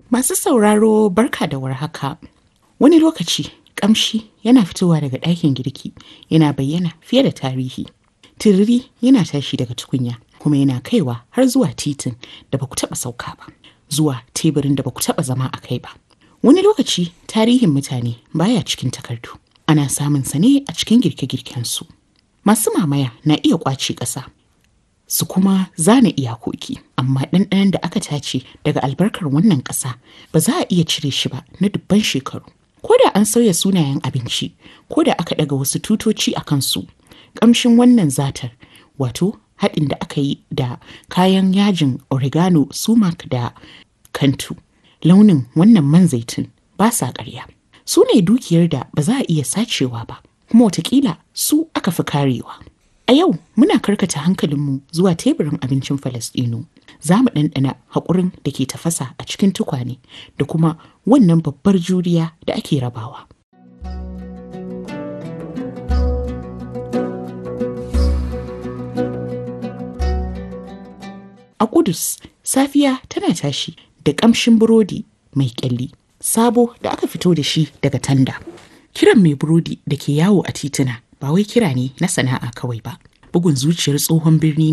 Masu sauraro barka da warhaka. Wani lokaci ƙamshi yana fitowa daga ɗakin girki yana bayyana fiye da tarihi. Turiri yana tashi daga tukunya kuma yana kaiwa har zuwa titin da baku taɓa sauka ba, zuwa teburin da baku taɓa zama a kai ba. Wani lokaci tarihin mutane baya cikin takardu. Ana samun sa ne a cikin girke-girkensu. Masu mamaya na iya ƙwace ƙasa su kuma zana iyakoki amma ɗanɗanon da aka tace daga albarkar wannan ƙasa ba za a iya cire shi ba na dubban shekaru ko da an sauya sunayen abinci ko da aka ɗaga wasu tutoci a kansu ƙamshin wannan zatar wato haɗin da aka yi da kayan yajin oregano sumac da kantu launin wannan man zaitun ba sa ƙarya su ne dukiyar da ba za a iya sacewa ba kuma watakila su aka fi karewa A yau muna karkata hankalinmu zuwa teburin abincin Falasɗinu. Za mu ɗanɗana haƙurin da ke tafasa a cikin tukwane da kuma wannan babbar juriya da ake rabawa. A Kudus, safiya tana tashi da ƙamshin burodi mai ƙyalli, sabo da aka fito da shi daga tanda. Kiran mai burodi da ke yawo a tituna ba wai kira ne na sana'a kawai ba bugun zuciyar tsohon birni